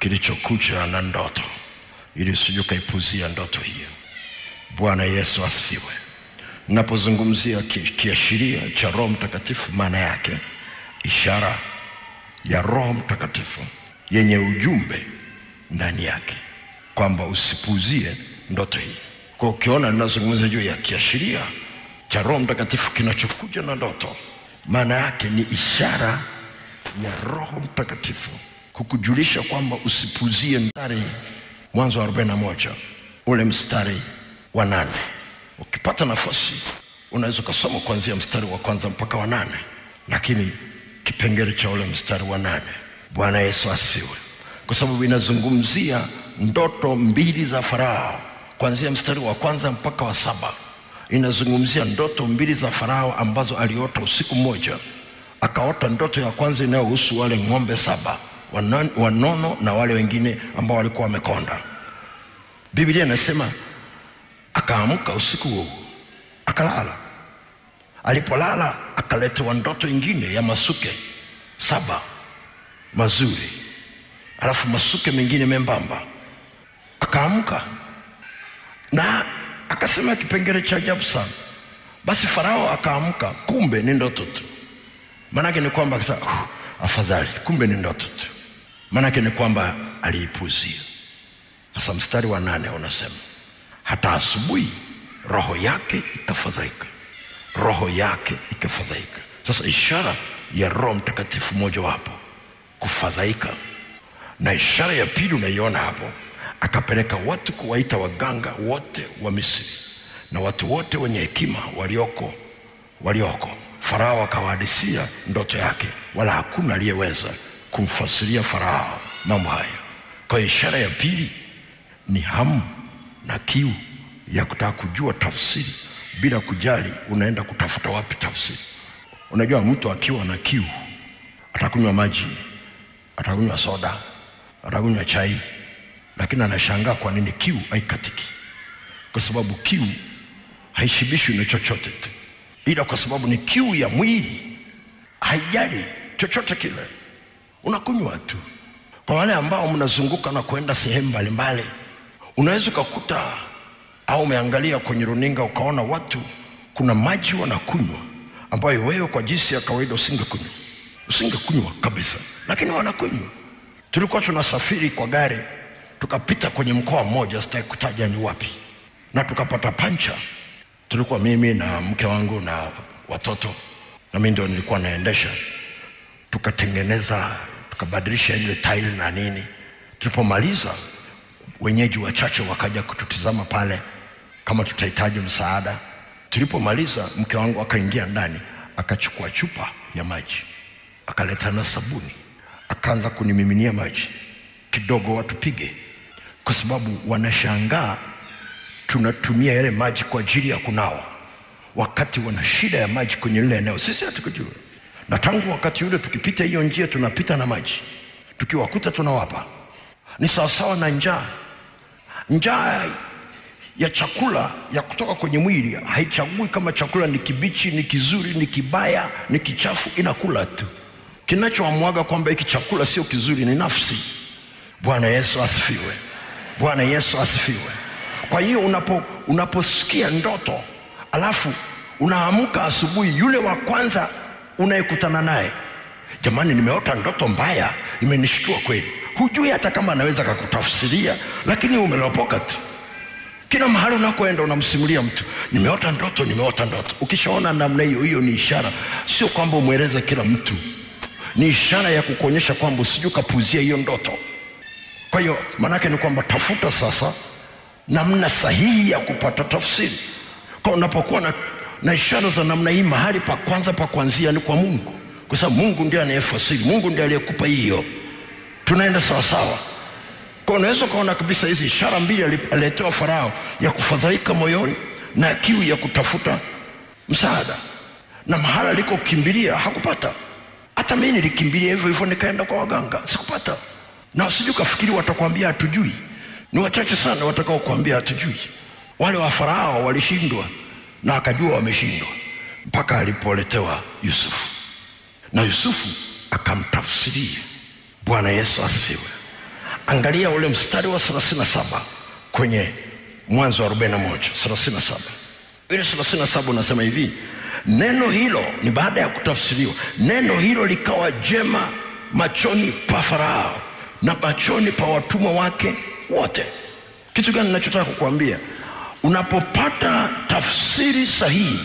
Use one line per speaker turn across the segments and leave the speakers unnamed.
kilichokuja na ndoto, ili usije ukaipuzia ndoto hiyo. Bwana Yesu asifiwe. Ninapozungumzia ki- kiashiria cha Roho Mtakatifu, maana yake ishara ya Roho Mtakatifu yenye ujumbe ndani yake, kwamba usipuuzie ndoto hii. Kwa ukiona ninazungumza juu ya kiashiria cha Roho Mtakatifu kinachokuja na ndoto, maana yake ni ishara ya Roho Mtakatifu kukujulisha kwamba usipuuzie mstari Mwanzo wa 41 ule mstari wa nane. Ukipata nafasi unaweza ukasoma kuanzia mstari wa kwanza mpaka wa nane, lakini kipengele cha ule mstari wa nane. Bwana Yesu asifiwe, kwa sababu inazungumzia ndoto mbili za Farao kuanzia mstari wa kwanza mpaka wa saba. Inazungumzia ndoto mbili za Farao ambazo aliota usiku mmoja. Akaota ndoto ya kwanza inayohusu wale ng'ombe saba wanon- wanono na wale wengine ambao walikuwa wamekonda. Biblia inasema akaamka usiku huo akalala. Alipolala akaletewa ndoto ingine ya masuke saba mazuri, alafu masuke mengine membamba. Akaamka na akasema kipengele cha ajabu sana. Basi Farao akaamka, kumbe ni ndoto tu. Maanake ni kwamba akasema, "Uh, afadhali, kumbe ni ndoto tu. Maanake ni kwamba aliipuzia. Sasa mstari wa nane unasema hata asubuhi roho yake ikafadhaika, roho yake ikafadhaika. Sasa ishara ya Roho Mtakatifu mojawapo kufadhaika, na ishara ya pili unaiona hapo, akapeleka watu kuwaita waganga wote wa Misri na watu wote wenye hekima walioko walioko. Farao akawahadisia ndoto yake, wala hakuna aliyeweza kumfasiria Farao mambo haya. Kwa hiyo ishara ya pili ni hamu na kiu ya kutaka kujua tafsiri bila kujali unaenda kutafuta wapi tafsiri. Unajua, mtu akiwa na kiu atakunywa maji, atakunywa soda, atakunywa chai, lakini anashangaa kwa nini kiu haikatiki, kwa sababu kiu haishibishwi na chochote tu, ila kwa sababu ni kiu ya mwili, haijali chochote kile, unakunywa tu. Kwa wale ambao mnazunguka na kwenda sehemu mbalimbali, unaweza ukakuta au umeangalia kwenye runinga ukaona watu kuna maji wanakunywa ambayo wewe kwa jinsi ya kawaida usingekunywa, usingekunywa kabisa, lakini wanakunywa. Tulikuwa tunasafiri kwa gari tukapita kwenye mkoa mmoja, sitaki kutaja ni wapi, na tukapata pancha. Tulikuwa mimi na mke wangu na watoto, na mimi ndio nilikuwa naendesha tukatengeneza tukabadilisha ile tile na nini. Tulipomaliza, wenyeji wachache wakaja kututizama pale kama tutahitaji msaada. Tulipomaliza, mke wangu akaingia ndani akachukua chupa ya maji akaleta na sabuni akaanza kunimiminia maji kidogo watupige, kwa sababu wanashangaa tunatumia yale maji kwa ajili ya kunawa, wakati wana shida ya maji kwenye lile eneo. Sisi hatukujua, na tangu wakati ule tukipita hiyo njia tunapita na maji, tukiwakuta tunawapa. Ni sawasawa na njaa. Njaa ya chakula ya kutoka kwenye mwili haichagui kama chakula ni kibichi, ni kizuri, ni kibaya, ni kichafu, inakula tu. Kinachoamwaga kwamba hiki chakula sio kizuri ni nafsi. Bwana Yesu asifiwe. Bwana Yesu asifiwe. Kwa hiyo unapo, unaposikia ndoto alafu unaamka asubuhi, yule wa kwanza unayekutana naye, jamani, nimeota ndoto mbaya, imenishtua kweli. Hujui hata kama anaweza kakutafsiria, lakini umelopoka tu. Kila mahali unakoenda unamsimulia mtu, nimeota ndoto, nimeota ndoto. Ukishaona namna hiyo, hiyo ni ishara, sio kwamba umweleze kila mtu, ni ishara ya kukuonyesha kwamba usije ukapuzia hiyo ndoto. Kwa hiyo maanake ni kwamba tafuta sasa namna sahihi ya kupata tafsiri. Kwa unapokuwa na, na ishara za namna hii, mahali pa kwanza pa kuanzia ni kwa Mungu, kwa sababu Mungu ndiye anayefasiri, Mungu ndiye aliyekupa hiyo. Tunaenda sawasawa. Kwa unaweza ukaona kabisa hizi ishara mbili ali- aliletewa Farao, ya kufadhaika moyoni na kiu ya kutafuta msaada, na mahala alikokimbilia hakupata. Hata mimi nilikimbilia hivyo hivyo, nikaenda kwa waganga, sikupata. Na usije ukafikiri watakwambia hatujui. Ni wachache sana watakao kuambia hatujui. Wale wa Farao walishindwa na akajua wameshindwa, mpaka alipoletewa Yusufu na Yusufu akamtafsiria. Bwana Yesu asifiwe. angalia ule mstari wa 37 kwenye mwanzo wa 41 37 ile 37 unasema hivi neno hilo ni baada ya kutafsiriwa neno hilo likawa jema machoni pa farao na machoni pa watumwa wake wote kitu gani nachotaka kukuambia unapopata tafsiri sahihi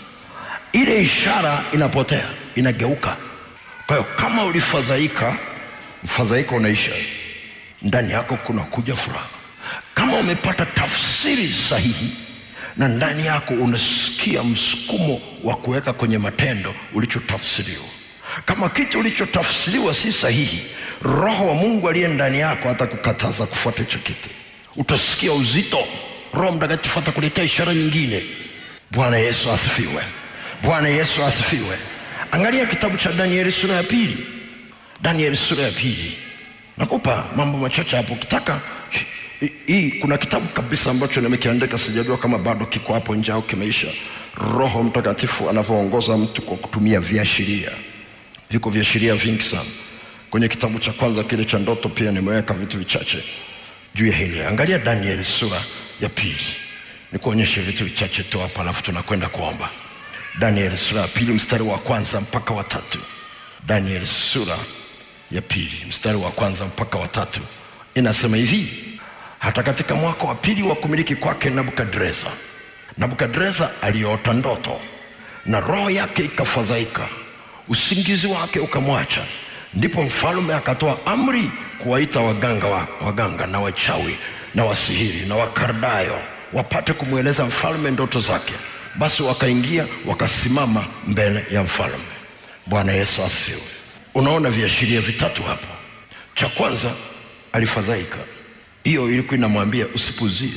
ile ishara inapotea inageuka kwa hiyo kama ulifadhaika mfadhaiko unaisha ndani yako kuna kuja furaha kama umepata tafsiri sahihi na ndani yako unasikia msukumo wa kuweka kwenye matendo ulichotafsiriwa kama kitu ulichotafsiriwa si sahihi roho wa mungu aliye ndani yako atakukataza kufuata hicho kitu utasikia uzito roho mtakatifu atakuletea ishara nyingine bwana yesu asifiwe bwana yesu asifiwe angalia kitabu cha danieli sura ya pili danieli sura ya pili nakupa mambo machache hapo ukitaka hii- hii kuna kitabu kabisa ambacho nimekiandika sijajua kama bado kiko hapo nje au kimeisha roho mtakatifu anavyoongoza mtu kwa kutumia viashiria viko viashiria vingi sana kwenye kitabu cha kwanza kile cha ndoto pia nimeweka vitu vichache juu ya hili angalia danieli sura ya pili nikuonyeshe vitu vichache tu hapa alafu tunakwenda kuomba danieli sura ya pili mstari wa kwanza mpaka wa tatu danieli sura ya pili mstari wa kwanza mpaka wa tatu inasema hivi hata katika mwaka wa pili wa kumiliki kwake nebukadreza nebukadreza aliota ndoto na roho yake ikafadhaika usingizi wake ukamwacha ndipo mfalme akatoa amri kuwaita waganga, wa, waganga na wachawi na wasihiri na wakardayo wapate kumweleza mfalme ndoto zake basi wakaingia wakasimama mbele ya mfalme bwana yesu asifiwe unaona viashiria vitatu hapo cha kwanza alifadhaika hiyo ilikuwa inamwambia usipuzie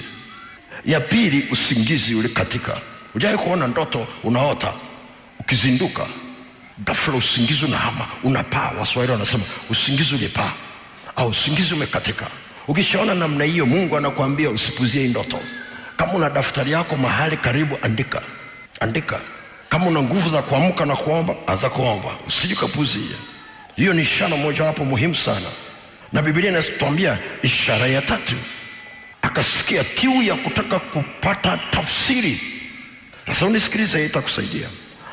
ya pili usingizi ulikatika ujawai kuona ndoto unaota ukizinduka ghafla usingizi unahama unapaa waswahili wanasema usingizi ulipaa au usingizi umekatika ukishaona namna hiyo mungu anakuambia usipuzie hii ndoto kama una daftari yako mahali karibu andika andika kama una nguvu za kuamka na kuomba anza kuomba usijikapuzie hiyo ni ishara mojawapo muhimu sana na bibilia inatuambia ishara ya tatu akasikia kiu ya kutaka kupata tafsiri sasa unisikilize hii itakusaidia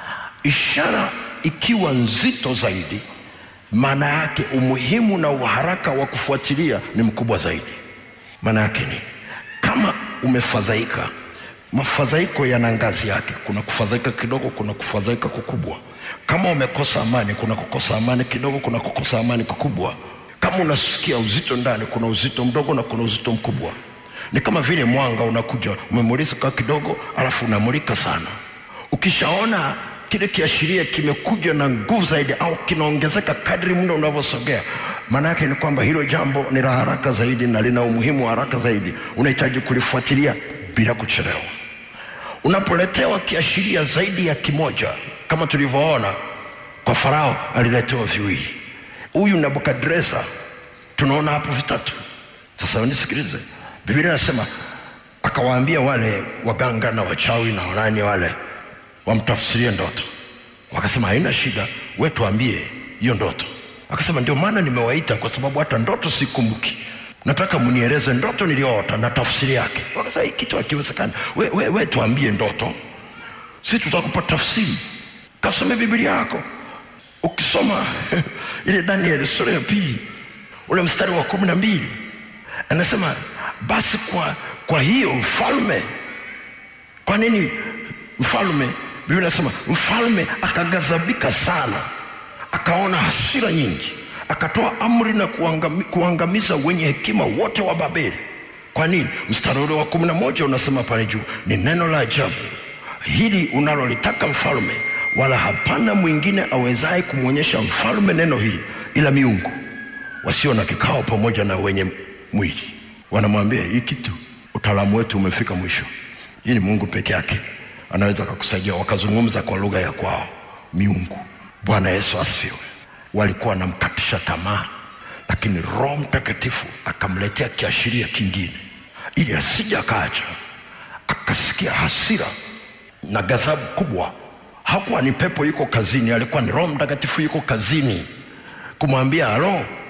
ishara ikiwa nzito zaidi maana yake umuhimu na uharaka wa kufuatilia ni mkubwa zaidi maana yake ni kama umefadhaika mafadhaiko yana ngazi yake kuna kufadhaika kidogo kuna kufadhaika kukubwa kama umekosa amani kuna kukosa amani kidogo kuna kukosa amani kukubwa kama unasikia uzito ndani kuna uzito mdogo na kuna uzito mkubwa ni kama vile mwanga unakuja umemulika kidogo alafu unamulika sana ukishaona kile kiashiria kimekuja na nguvu zaidi au kinaongezeka kadri muda unavyosogea maana yake ni kwamba hilo jambo ni la haraka zaidi na lina umuhimu wa haraka zaidi unahitaji kulifuatilia bila kuchelewa unapoletewa kiashiria zaidi ya kimoja kama tulivyoona kwa farao aliletewa viwili huyu nebukadreza tunaona hapo vitatu sasa nisikilize biblia inasema akawaambia wale waganga na wachawi na wanani wale wamtafsirie ndoto wakasema haina shida we tuambie hiyo ndoto akasema ndio maana nimewaita kwa sababu hata ndoto sikumbuki nataka mnieleze ndoto niliyoota na tafsiri yake wakasema hii kitu hakiwezekani we, we, we tuambie ndoto si tutakupa tafsiri kasome biblia yako ukisoma ile danieli sura ya pili ule mstari wa kumi na mbili anasema basi kwa, kwa hiyo mfalme kwa nini mfalme biblia inasema mfalme akaghadhabika sana akaona hasira nyingi akatoa amri na kuangami, kuangamiza wenye hekima wote wa babeli kwa nini mstari ule wa kumi na moja unasema pale juu ni neno la ajabu hili unalolitaka mfalme wala hapana mwingine awezaye kumwonyesha mfalme neno hili ila miungu wasio na kikao pamoja na wenye mwili wanamwambia hii kitu utaalamu wetu umefika mwisho hii ni mungu peke yake anaweza akakusaidia wakazungumza kwa lugha ya kwao miungu bwana yesu asifiwe walikuwa wanamkatisha tamaa lakini roho mtakatifu akamletea kiashiria kingine ili asija akaacha akasikia hasira na ghadhabu kubwa hakuwa ni pepo yuko kazini alikuwa ni roho mtakatifu yuko kazini kumwambia halo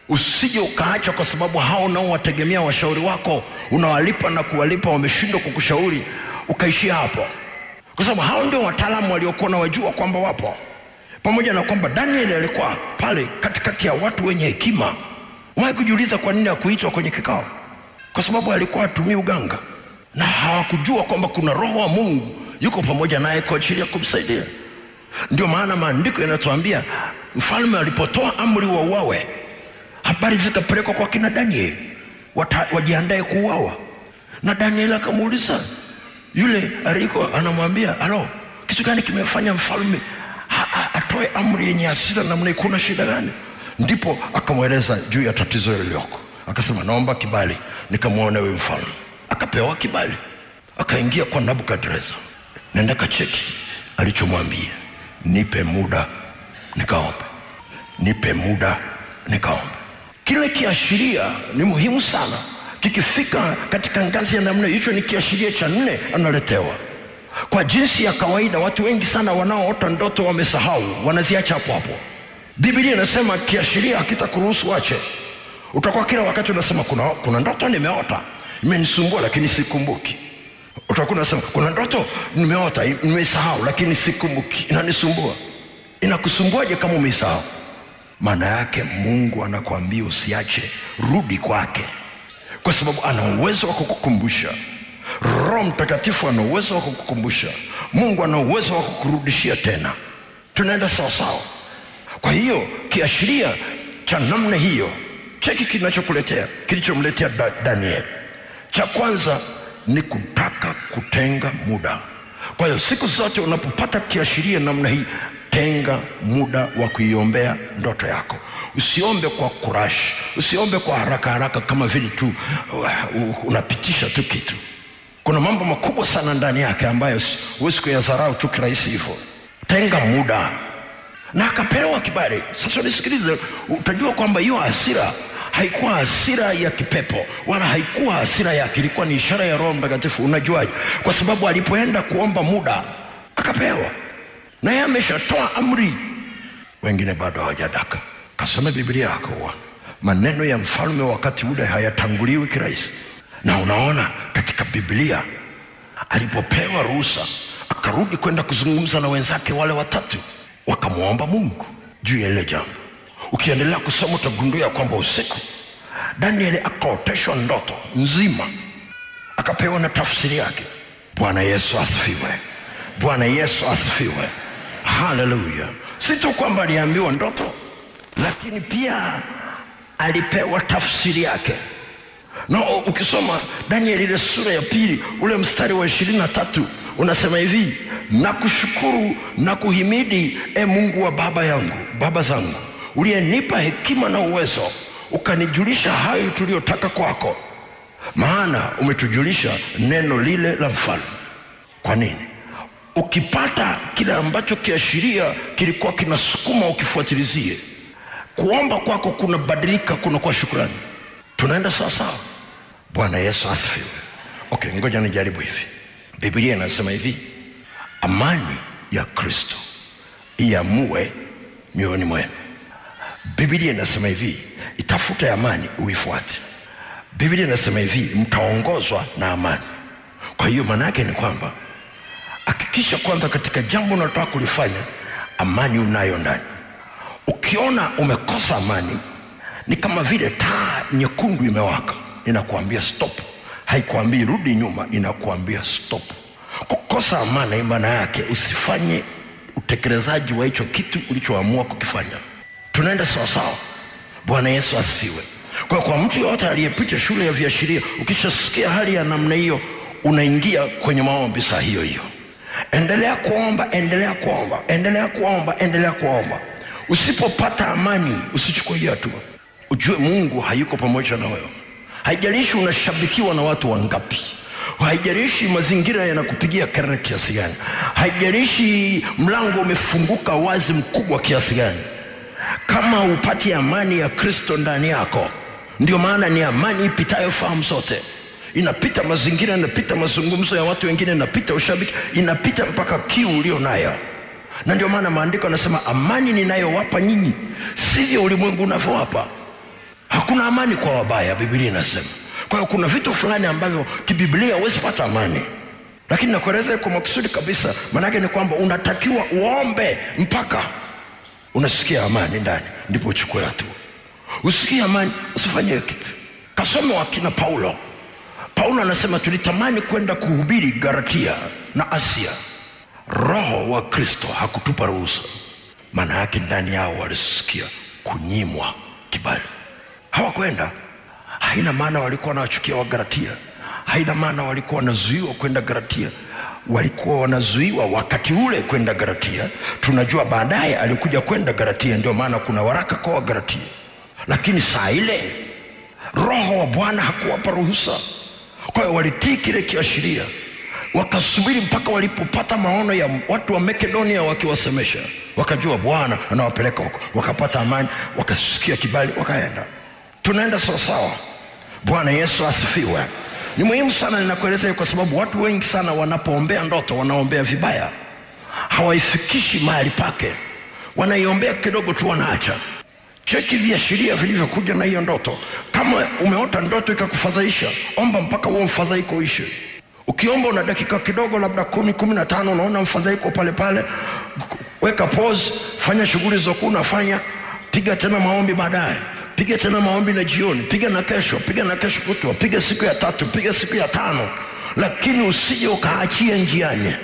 usije ukaacha kwa sababu hao nao wategemea washauri wako unawalipa na kuwalipa wameshindwa kukushauri ukaishia hapo kwa sababu hao ndio wataalamu waliokuwa na wajua kwamba wapo pamoja na kwamba danieli alikuwa pale katikati ya watu wenye hekima umewahi kujiuliza kwa nini hakuitwa kwenye kikao kwa sababu alikuwa atumii uganga na hawakujua kwamba kuna roho wa mungu yuko pamoja naye kwa ajili ya kumsaidia ndio maana maandiko yanatuambia mfalme alipotoa amri wa uawe habari zikapelekwa kwa kina danieli Wata- wajiandae kuuawa na danieli akamuuliza yule aliko anamwambia alo kitu gani kimefanya mfalme ha- ha- atoe amri yenye hasira namna hii? kuna shida gani ndipo akamweleza juu ya tatizo liliyoko akasema naomba kibali nikamwona huyu mfalme akapewa kibali akaingia kwa nabukadreza nenda kacheki alichomwambia nipe muda nikaombe nipe muda nikaombe kile kiashiria ni muhimu sana kikifika katika ngazi ya namna hiyo, hicho ni kiashiria cha nne analetewa kwa jinsi ya kawaida watu wengi sana wanaoota ndoto wamesahau wanaziacha hapo hapo biblia inasema kiashiria hakitakuruhusu wache utakuwa kila wakati unasema kuna, kuna ndoto nimeota imenisumbua lakini sikumbuki utakuwa unasema kuna ndoto nimeota nimesahau lakini sikumbuki inanisumbua inakusumbuaje kama umeisahau maana yake mungu anakuambia usiache rudi kwake kwa sababu ana uwezo wa kukukumbusha roho mtakatifu ana uwezo wa kukukumbusha mungu ana uwezo wa kukurudishia tena tunaenda sawasawa kwa hiyo kiashiria cha namna hiyo cheki kinachokuletea kilichomletea da, daniel cha kwanza ni kutaka kutenga muda kwa hiyo siku zote unapopata kiashiria namna hii tenga muda wa kuiombea ndoto yako usiombe kwa kurashi usiombe kwa haraka haraka kama vile tu uh, unapitisha tu kitu kuna mambo makubwa sana ndani yake ambayo si- huwezi kuyadharau tu kirahisi hivyo tenga muda na akapewa kibali sasa nisikilize utajua kwamba hiyo hasira haikuwa hasira ya kipepo wala haikuwa hasira yake ilikuwa ni ishara ya roho mtakatifu unajuaje kwa sababu alipoenda kuomba muda akapewa na yeye ameshatoa amri wengine bado hawajadaka kasome biblia yako uone maneno ya mfalme wakati ule hayatanguliwi kirahisi na unaona katika biblia alipopewa ruhusa akarudi kwenda kuzungumza na wenzake wale watatu wakamwomba mungu juu ya ile jambo ukiendelea kusoma utagundua ya kwamba usiku danieli akaoteshwa ndoto nzima akapewa na tafsiri yake bwana yesu asifiwe bwana yesu asifiwe haleluya si tu kwamba aliambiwa ndoto lakini pia alipewa tafsiri yake na u- ukisoma daniel ile sura ya pili ule mstari wa ishirini na tatu unasema hivi na kushukuru na kuhimidi e mungu wa baba yangu baba zangu uliyenipa hekima na uwezo ukanijulisha hayo tuliyotaka kwako maana umetujulisha neno lile la mfalme kwa nini ukipata kile ambacho kiashiria kilikuwa kinasukuma ukifuatilizie kuomba kwako kunabadilika kunakuwa shukrani tunaenda sawasawa bwana yesu asifiwe okay ngoja nijaribu hivi biblia inasema hivi amani ya kristo iamue mioyoni mwenu biblia inasema hivi itafute amani uifuate biblia inasema hivi mtaongozwa na amani kwa hiyo maana yake ni kwamba hakikisha kwanza katika jambo unalotaka kulifanya amani unayo ndani ukiona umekosa amani ni kama vile taa nyekundu imewaka inakuambia stop haikuambii rudi nyuma inakuambia stop kukosa amani maana yake usifanye utekelezaji wa hicho kitu ulichoamua kukifanya tunaenda sawasawa bwana yesu asifiwe kwa kwa mtu yoyote aliyepita shule ya viashiria ukishasikia hali ya namna hiyo unaingia kwenye maombi saa hiyo hiyo endelea kuomba endelea kuomba endelea kuomba endelea kuomba usipopata amani usichukue hiyo hatua ujue mungu hayuko pamoja na wewe haijalishi unashabikiwa na watu wangapi haijalishi mazingira yanakupigia kelele kiasi gani haijalishi mlango umefunguka wazi mkubwa kiasi gani kama upati amani ya kristo ndani yako ndio maana ni amani ipitayo fahamu zote inapita mazingira inapita mazungumzo ya watu wengine inapita ushabiki inapita mpaka kiu ulio nayo na ndio maana maandiko yanasema amani ninayowapa nyinyi sivyo ulimwengu unavyowapa hakuna amani kwa wabaya biblia inasema kwa hiyo kuna vitu fulani ambavyo kibiblia huwezi pata amani lakini nakueleza kwa makusudi kabisa maanake ni kwamba unatakiwa uombe mpaka unasikia amani ndani ndipo uchukue hatua usikie amani usifanyie kitu kasome wakina paulo paulo anasema tulitamani kwenda kuhubiri galatia na asia roho wa kristo hakutupa ruhusa maana yake ndani yao walisikia kunyimwa kibali hawakwenda haina maana walikuwa wanawachukia wagalatia haina maana walikuwa wanazuiwa kwenda galatia walikuwa wanazuiwa wakati ule kwenda galatia tunajua baadaye alikuja kwenda galatia ndio maana kuna waraka kwa wagalatia lakini saa ile roho wa bwana hakuwapa ruhusa kwa hiyo walitii kile kiashiria wakasubiri mpaka walipopata maono ya watu wa makedonia wakiwasemesha wakajua bwana anawapeleka huko wakapata amani wakasikia kibali wakaenda tunaenda sawasawa bwana yesu asifiwe ni muhimu sana ninakueleza kwa sababu watu wengi sana wanapoombea ndoto wanaombea vibaya hawaifikishi mahali pake wanaiombea kidogo tu wanaacha cheki viashiria vilivyokuja na hiyo ndoto kama umeota ndoto ikakufadhaisha omba mpaka huo mfadhaiko uishe ukiomba una dakika kidogo labda kumi kumi na tano unaona mfadhaiko pale pale weka pause fanya shughuli zokuwa unafanya piga tena maombi baadaye piga tena maombi na jioni piga na kesho piga na kesho kutwa piga siku ya tatu piga siku ya tano lakini usije ukaachia njiani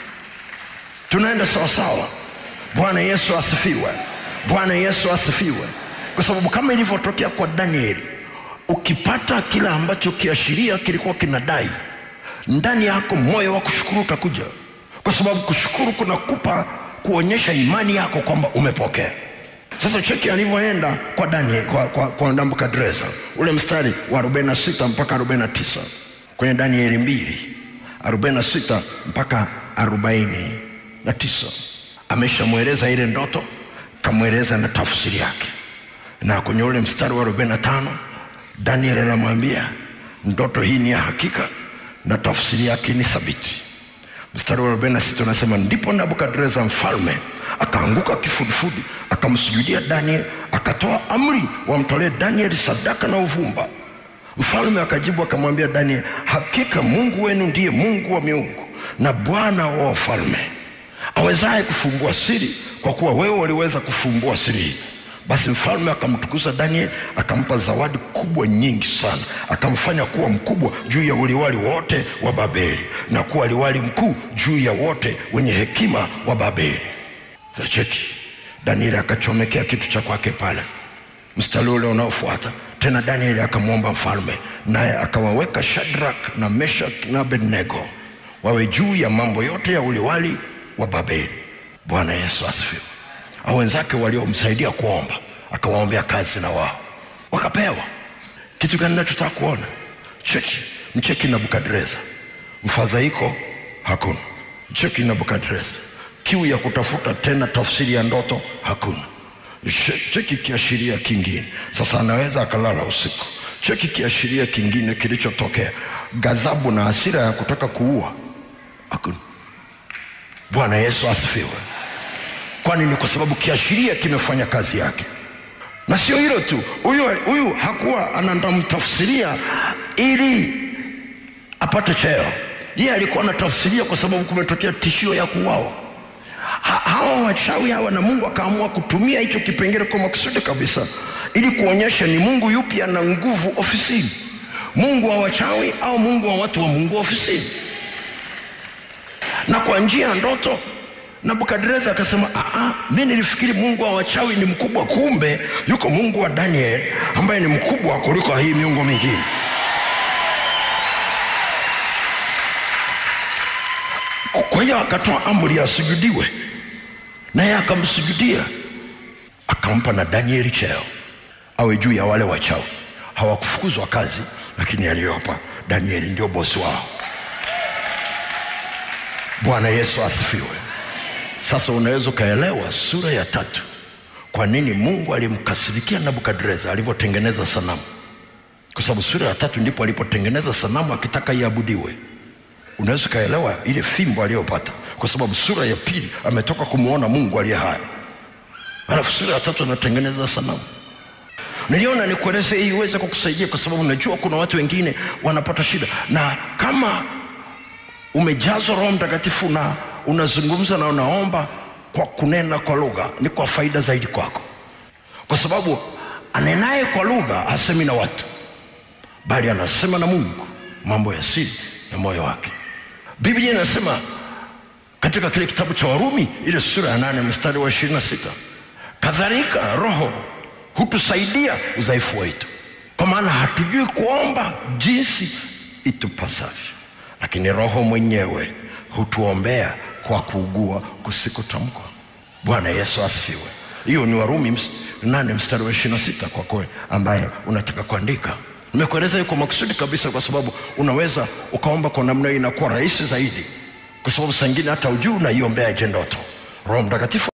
tunaenda sawasawa bwana yesu asifiwe bwana yesu asifiwe kwa sababu kama ilivyotokea kwa danieli ukipata kile ambacho kiashiria kilikuwa kinadai ndani yako moyo wa kushukuru utakuja kwa sababu kushukuru kunakupa kuonyesha imani yako kwamba umepokea sasa cheki alivyoenda kwa daniel kwa, kwa, kwa nabukadreza ule mstari wa 46 mpaka 49 kwenye danieli mbili 46 mpaka 49 ameshamweleza ile ndoto kamweleza na tafsiri yake na kwenye ule mstari wa 45 daniel anamwambia ndoto hii ni ya hakika na tafsiri yake ni thabiti mstari wa 46 unasema ndipo nabukadreza mfalme akaanguka kifudifudi akamsujudia daniel akatoa amri wamtolee daniel sadaka na uvumba mfalme akajibu akamwambia daniel hakika mungu wenu ndiye mungu wa miungu na bwana wa wafalme awezaye kufumbua siri kwa kuwa wewe waliweza kufumbua siri hii basi mfalme akamtukuza daniel akampa zawadi kubwa nyingi sana akamfanya kuwa mkubwa juu ya uliwali wote wa babeli na kuwa liwali mkuu juu ya wote wenye hekima wa babeli zacheki danieli akachomekea kitu cha kwake pale mstari ule unaofuata tena danieli akamwomba mfalme naye akawaweka shadrak na meshak na abednego wawe juu ya mambo yote ya uliwali wa babeli bwana yesu asifiwe au wenzake waliomsaidia kuomba akawaombea kazi na wao wakapewa kitu gani nachotaka kuona cheki mcheki nabukadreza mfadhaiko hakuna mcheki nabukadreza kiu ya kutafuta tena tafsiri ya ndoto hakuna cheki kiashiria kingine sasa anaweza akalala usiku cheki kiashiria kingine kilichotokea ghadhabu na hasira ya kutaka kuua hakuna bwana yesu asifiwe kwani ni kwa sababu kiashiria kimefanya kazi yake na sio hilo tu huyu huyu hakuwa anamtafsiria ili apate cheo yeye alikuwa anatafsiria kwa sababu kumetokea tishio ya kuuawa ha, hawa wachawi hawa na mungu akaamua kutumia hicho kipengele kwa makusudi kabisa ili kuonyesha ni mungu yupi ana nguvu ofisini mungu wa wachawi au mungu wa watu wa mungu ofisini na kwa njia ya ndoto nabukadreza akasema mi nilifikiri mungu wa wachawi ni mkubwa kumbe yuko mungu wa daniel ambaye ni mkubwa kuliko hii miungu mingine kwa hiyo akatoa amri asujudiwe naye akamsujudia akampa na danieli cheo awe juu ya wale wachawi hawakufukuzwa kazi lakini aliyowapa danieli ndio bosi wao bwana yesu asifiwe sasa unaweza ukaelewa sura ya tatu kwa nini mungu alimkasirikia nabukadreza alivyotengeneza sanamu kwa sababu sura ya tatu ndipo alipotengeneza sanamu akitaka iabudiwe unaweza ukaelewa ile fimbo aliyopata kwa sababu sura ya pili ametoka kumwona mungu aliye hai alafu sura ya tatu anatengeneza sanamu niliona nikueleze hii iweze kukusaidia kwa sababu najua kuna watu wengine wanapata shida na kama umejazwa roho mtakatifu na unazungumza na unaomba kwa kunena kwa lugha ni kwa faida zaidi kwako kwa sababu anenaye kwa lugha hasemi na watu bali anasema na mungu mambo ya siri ya moyo wake biblia inasema katika kile kitabu cha warumi ile sura ya nane mstari wa ishirini na sita kadhalika roho hutusaidia udhaifu wetu kwa maana hatujui kuomba jinsi itupasavyo lakini roho mwenyewe hutuombea kwa kuugua kusikotamkwa bwana yesu asifiwe hiyo ni warumi ms- nane mstari wa ishirina sita kwa kwe ambaye unataka kuandika nimekueleza hiyo kwa makusudi kabisa kwa sababu unaweza ukaomba kwa namna hiyo inakuwa rahisi zaidi kwa sababu saa ingine hata ujuu unaiombea je ndoto roho mtakatifu